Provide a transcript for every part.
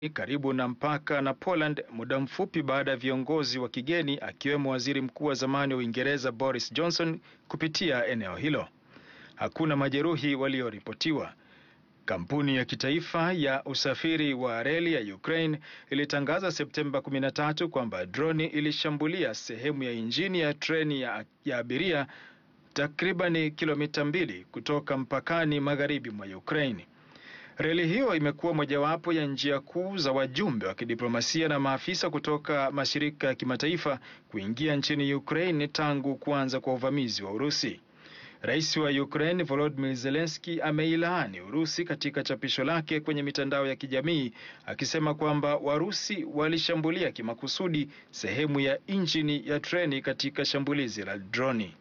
karibu na mpaka na Poland muda mfupi baada ya viongozi wa kigeni akiwemo waziri mkuu wa zamani wa Uingereza Boris Johnson kupitia eneo hilo. Hakuna majeruhi walioripotiwa. Kampuni ya kitaifa ya usafiri wa reli ya Ukraine ilitangaza Septemba 13 kwamba droni ilishambulia sehemu ya injini ya treni ya, ya abiria takribani kilomita mbili kutoka mpakani magharibi mwa Ukraine. Reli hiyo imekuwa mojawapo ya njia kuu za wajumbe wa kidiplomasia na maafisa kutoka mashirika ya kimataifa kuingia nchini Ukraine tangu kuanza kwa uvamizi wa Urusi. Rais wa Ukraine Volodymyr Zelensky ameilaani Urusi katika chapisho lake kwenye mitandao ya kijamii akisema kwamba Warusi walishambulia kimakusudi sehemu ya injini ya treni katika shambulizi la droni.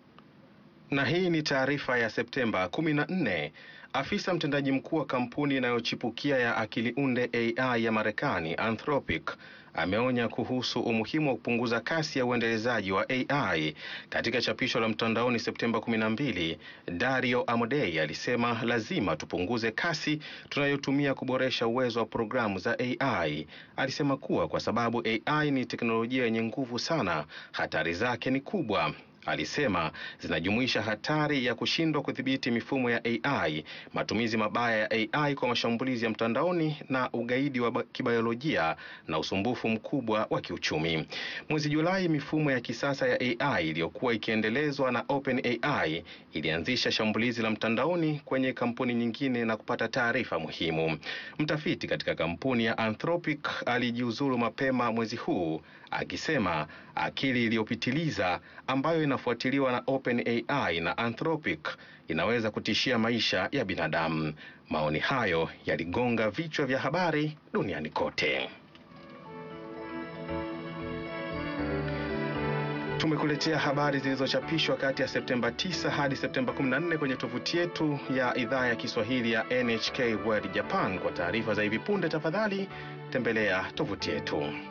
Na hii ni taarifa ya Septemba 14. Afisa mtendaji mkuu wa kampuni inayochipukia ya akili unde AI ya Marekani Anthropic ameonya kuhusu umuhimu wa kupunguza kasi ya uendelezaji wa AI. Katika chapisho la mtandaoni Septemba 12, Dario Amodei alisema lazima tupunguze kasi tunayotumia kuboresha uwezo wa programu za AI. Alisema kuwa kwa sababu AI ni teknolojia yenye nguvu sana, hatari zake ni kubwa. Alisema zinajumuisha hatari ya kushindwa kudhibiti mifumo ya AI, matumizi mabaya ya AI kwa mashambulizi ya mtandaoni na ugaidi wa kibiolojia na usumbufu mkubwa wa kiuchumi. Mwezi Julai, mifumo ya kisasa ya AI iliyokuwa ikiendelezwa na OpenAI ilianzisha shambulizi la mtandaoni kwenye kampuni nyingine na kupata taarifa muhimu. Mtafiti katika kampuni ya Anthropic alijiuzulu mapema mwezi huu akisema akili iliyopitiliza ambayo inafuatiliwa na OpenAI na Anthropic inaweza kutishia maisha ya binadamu. Maoni hayo yaligonga vichwa vya habari duniani kote. Tumekuletea habari zilizochapishwa kati ya Septemba 9 hadi Septemba 14 kwenye tovuti yetu ya idhaa ya Kiswahili ya NHK World Japan. Kwa taarifa za hivi punde, tafadhali tembelea tovuti yetu.